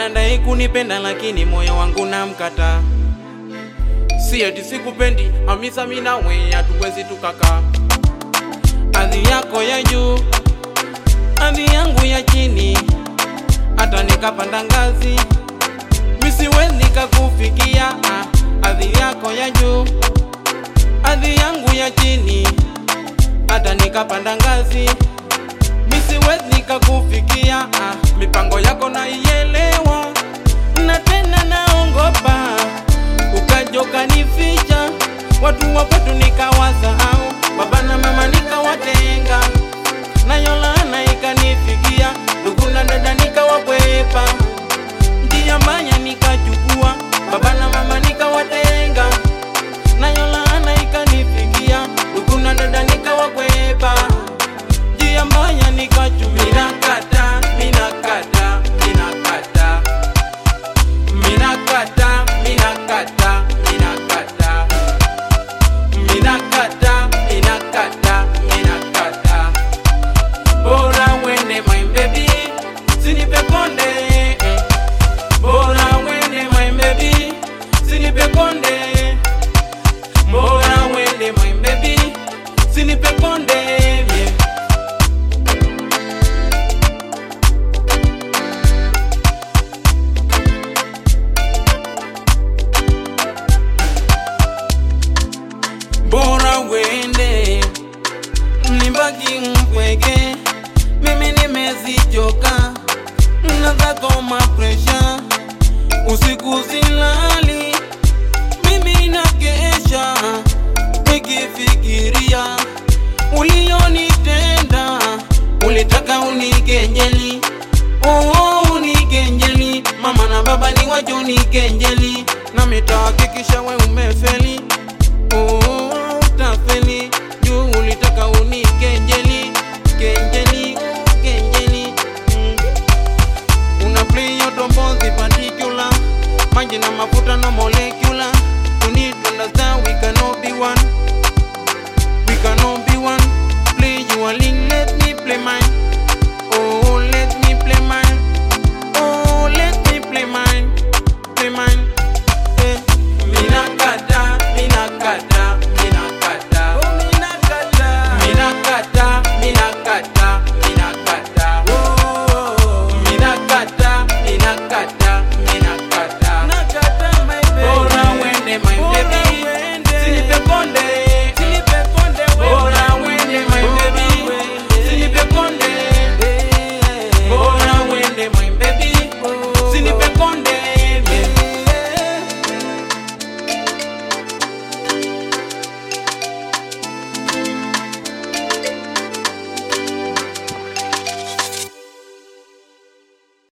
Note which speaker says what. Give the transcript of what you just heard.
Speaker 1: anadai kunipenda lakini moyo wangu namkata. Si eti sikupendi, Hamisa mimi nawe hatuwezi tukakaa. Hadhi yako ya juu, hadhi yangu ya chini, hata nikapanda ngazi mi siwezi nikakufikia. ah. Hadhi yako ya juu, hadhi yangu ya chini, hata nikapanda ngazi mi siwezi nikakufikia. ah. Mipango yako naielewa, na tena naongopa ukaja ukanificha, watu wa kwetu nikawasahau, baba na mama nikawatenga, nayo laana ikanifikia, ndugu na dada nikawakwepa, njia mbaya nikachukua, baba na mama nikawatenga, nayo laana ikanifikia, ndugu na dada nikawakwepa, njia mbaya nikachukua, minakata, minakata, minakata minakata minakata minakata minakata minakata minakata bora wende my baby sinipe konde eh. bora wende my baby sinipe konde bora wende my baby sinipe konde yeah. bora wende nibaki mpweke, mimi nimezichoka na zako mapresha, usiku silali, mimi nakesha nikifikiria ulionitenda, ulitaka unikenjeli Oh, unikenjeli mama na baba ni wacho unikenjeli, na mitahakikisha we umefeli Oh, utafeli juu ulitaka unikenjeli kenjeli kenjeli mm. una play your tombozi particular maji na mafuta no molecular you need to understand we cannot be one